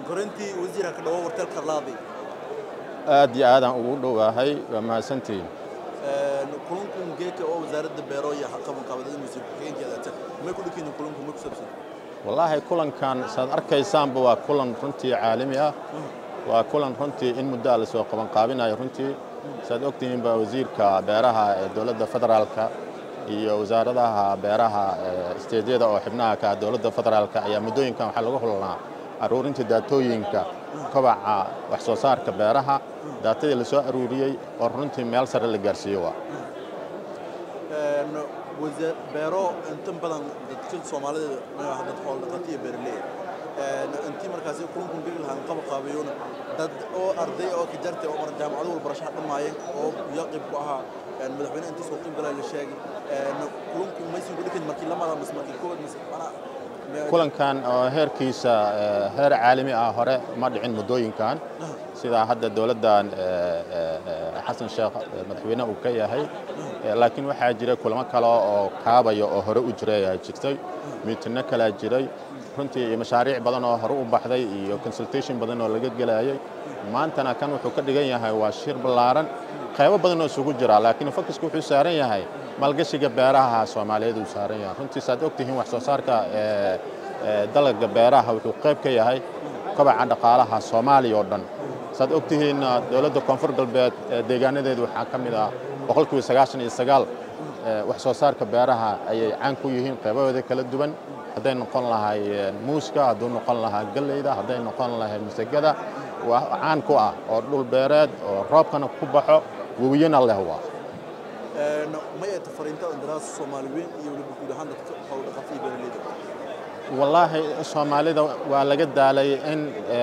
korintii wasiirka ka dhawo wartel karlaadi aad iyo aadaan ugu dhowaahay waa mahadsantihiin kulankun geeka oo wasaaradda beero iyo qaban qaabadada wasiir ku-xigeenkeeda ata may ku dhikiin kulanku ma ku saabsan wallaahi kulankan saad arkaysaanba waa kulan runtii caalami ah waa kulan runtii in muddo a la soo qaban qaabinayo runtii saad ogtihiin baa wasiirka beeraha ee dowladda federaalka iyo wasaaradaha beeraha isteedyada oo xibnaha ka dowladda federaalka ayaa muddooyinkan waxaa lagu hulnaa aruurinta daatooyinka kobaca wax soo saarka beeraha daatadii la soo aruuriyey oo runtii meel sare la gaarsiiyo waa beero inta badan dadka soomaalida dad xoolo dhaqato iyo beeraley intii markaasi kulankun geli lahaan qaba qaabayona dad oo arday oo ka jartay oo mar jaamacado wal barashaha dhammaayeen oo yaqib ku ahaa madaxweyne intii soo qeyb galay la sheegay kulanku maysan ku dhikin markii lamada mas markii koobad mas kulankan oo heerkiisa heer caalami ah hore ma dhicin muddooyinkan sidaa hadda dowladdan xasan sheekh madaxweyne uu ka yahay laakiin waxaa jira kulamo kale oo kaabaya oo hore u jiray ayaa jirtay miitinno kalaa jiray runtii mashaariic badan oo hore u baxday iyo consultation badan oo laga gelayay maantana kan wuxuu ka dhigan yahay waa shir ballaaran qaybo badan oo isugu jira laakiin fokusku wuxuu saaran yahay maalgashiga beeraha soomaaliyeed uu saaran yahay runtii saad ogtihiin wax soo saarka dalagga beeraha wuxuu qayb ka yahay kobaca dhaqaalaha soomaaliya oo dhan saad ogtihiin dowladda koonfur galbeed deegaanadeedu waxaa ka mid ah boqolkiiba sagaashan iyo sagaal wax soo saarka beeraha ayay caan ku yihiin qaybahooda kala duwan hadday noqon lahay muuska hadduu noqon lahaa galleyda hadday noqon lahay masagada waa caan ku ah oo dhul beereed oo roobkana ku baxo webiyana leh waa may ay tafariinta andaraas soomaali weyn iyo weliba guud ahaan dadka xoolo dhaqato iyo beeraleyda wallaahi soomaalida waa laga daalay in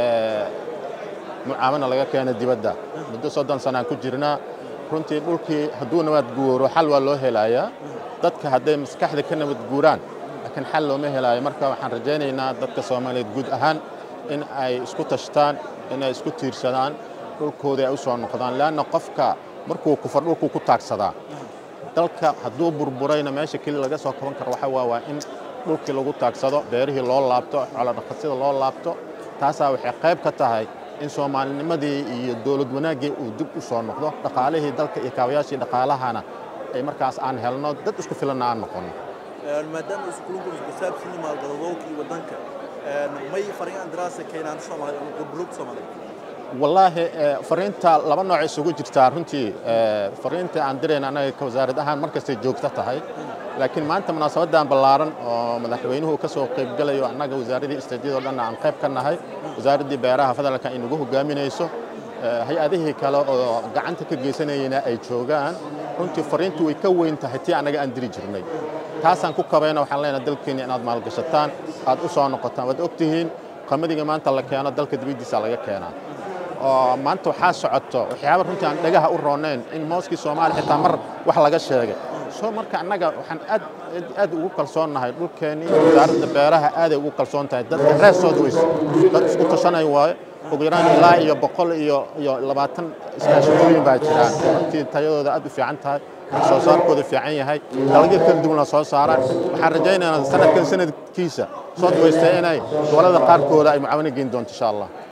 mucaamana laga keena dibadda muddo soddon sanaan ku jirnaa runtii dhulkii hadduu nabad guuro xal waa loo helayaa dadka hadday maskaxda ka nabad guuraan laakiin xal looma helaayo marka waxaan rajaynaynaa dadka soomaaliyeed guud ahaan in ay isku tashtaan in ay isku tiirsadaan dhulkooda ay u soo noqdaan leanna qofka markuu kufar dhulkuu ku taagsadaa dalka hadduu burburayna meesha keli laga soo kaban karo waxa waa waa in dhulkii lagu taagsado beerihii loo laabto xoolodhaqasida loo laabto taasaa waxay qayb ka tahay in soomaalinimadii iyo dowlad wanaaggii uu dib u soo noqdo dhaqaalihii dalka iyo kaabayaashii dhaqaalahana ay markaas aan helno dad isku filanna aan noqono maadaama iskuulunku isku saabsan maalgaladowka iyo waddanka may fariin daraasa keenaan soomaaliya ama goboloog soomaaliya wallaahi fariinta laba nooc isugu jirtaa runtii fariinta aan dirayna annaga ka wasaarad ahaan mar kastay joogto tahay laakiin maanta munaasabadan ballaaran oo madaxweynuhu ka soo qaybgalayo annaga wasaaradii isteedyadoo dhan aan qayb ka nahay wasaaraddii beeraha federaalka ay nagu hogaaminayso hay-adihii kale oo gacanta ka geysanayena ay joogaan runtii fariintu way ka weyn tahay tii annaga aan diri jirnay taasaan ku kabayna waxaan leenahay dalkeena inaad maalgashataan aad u soo noqotaan waad ogtihiin qamadiga maanta la keeno dalka dibaddiisa laga keenaa oo maanta waxaa socoto waxyaaba runtii aan dhagaha u roonayn in mooskii soomaaliya xitaa mar wax laga sheegay soo marka annaga waxaan aad aad ugu kalsoonnahay dhulkeennii wasaaradda beeraha aaday ugu kalsoon tahay dadka reesood weys dad isku tashanay waayo ugu yaraan ilaa iyo boqol iyo iyo labaatan iskaashatooyin baa jiraan runtii tayadooda aad u fiican tahay soo saarkooda fiican yahay dalagyo kala duwan la soo saaraan waxaan rajaynaynaa sanadkan sanadkiisa soo dabaystay inay gobollada qaarkooda ay mucaawino geyn doonto insha allah